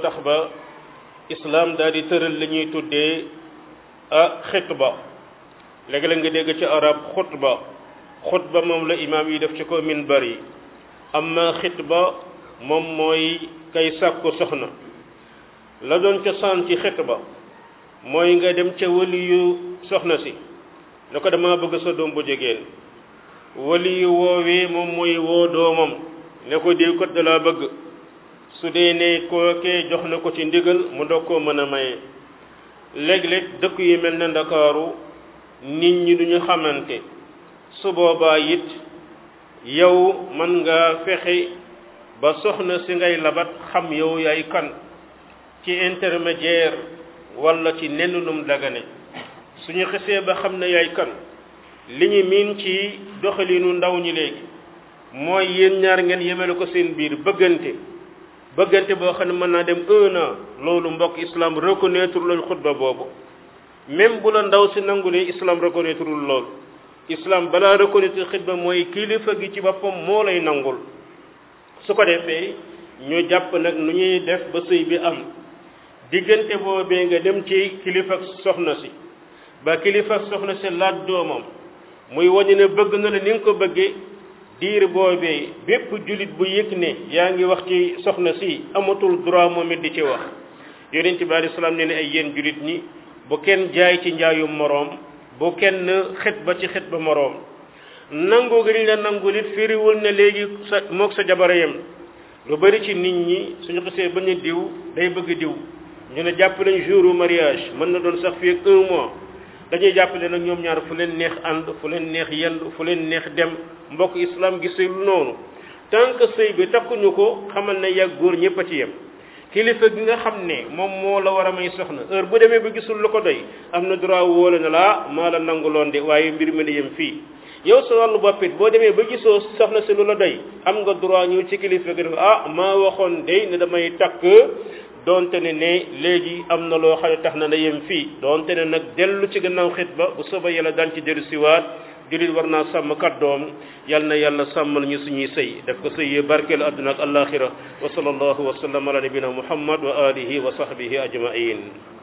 tax ba islam daal di tëral li ñuy tuddee a xitba léegi-la nga dégg ci arab xutba xutba moom la imaam yi def ci ko minbar yi amma xitba moom mooy kay sàkku soxna la doon cosaan ci xitba mooy nga dem ca wali yu soxna si ne ko dama bëgg sa doom bu jigéen wali yu woowee moom mooy woo doomam ne ko diw kat da laa bëgg su dee ne kookee jox na ko ci ndigal mu doog koo mën a maye léeg-léeg dëkk yu mel ne ndakaaru nit ñi duñu xamante su boobaa it yow man nga fexe ba soxna si ngay labat xam yow yaay kan ci intermédiaire wala ci nenn num dagane suñu xesee ba xam ne yaay kan li ñu miin ci doxalinu ndaw ñi léegi mooy yéen ñaar ngeen yemale ko seen biir bëggante bëggante boo xam ne mën naa dem un an loolu mbokk islam reconnaître lañ xutba boobu même bu la ndaw si nangulee islam reconnaître lul loolu islam balaa reconnaître xutba mooy kilifa gi ci boppam moo lay nangul su ko defee ñu jàpp nag nu ñuy def ba sëy bi am diggante boobee nga dem ci kilifa soxna si ba kilifa soxna si laaj doomam muy wañu ne bëgg na la ni nga ko bëggee diir boobee bépp jullit bu yëg ne yaa ngi wax ci soxna si amatul droit moom it di ci wax yonent bi alei salaam ne ne ay yéen jullit ñi bu kenn jaay ci njaayum moroom bu kenn xet ba ci xet ba moroom nangu gi ñu la nangu nit firiwul ne léegi sa moog sa jabara yem lu bari ci nit ñi suñu xasee ba ñu diw day bëgg diw ñu ne jàpp nañ jour mariage mën na doon sax fii ak un mois dañuy jàppale nag ñoom ñaar fu leen neex ànd fu leen neex yendu fu leen neex dem mbokk islam gisee lu noonu tant que sëy bi takkuñu ko xamal ne yàgg góor ñëpp a ci yem kilifa gi nga xam ne moom moo la war a may soxna heure bu demee ba gisul lu ko doy am na droit wóole na laa maa la nanguloon de waaye mbir mi di yem fii yow sa wàllu boppit boo demee ba gisoo soxna si lu la doy am nga droit ñëw ci kilifa gi ne ah maa waxoon de ne damay takk donte ne ne léegi am na loo xam ne tax na na yem fii donte ne nag dellu ci gannaaw xit ba bu soba yàlla daan ci dellu siwaat julit war naa sàmm kàddoom yal na yàlla sàmmal ñu suñuy sëy def ko sëy barkeel àdduna ak alaxira wa sallallahu wa sallam ala nabina muhammad wa alihi wa sahbihi ajmain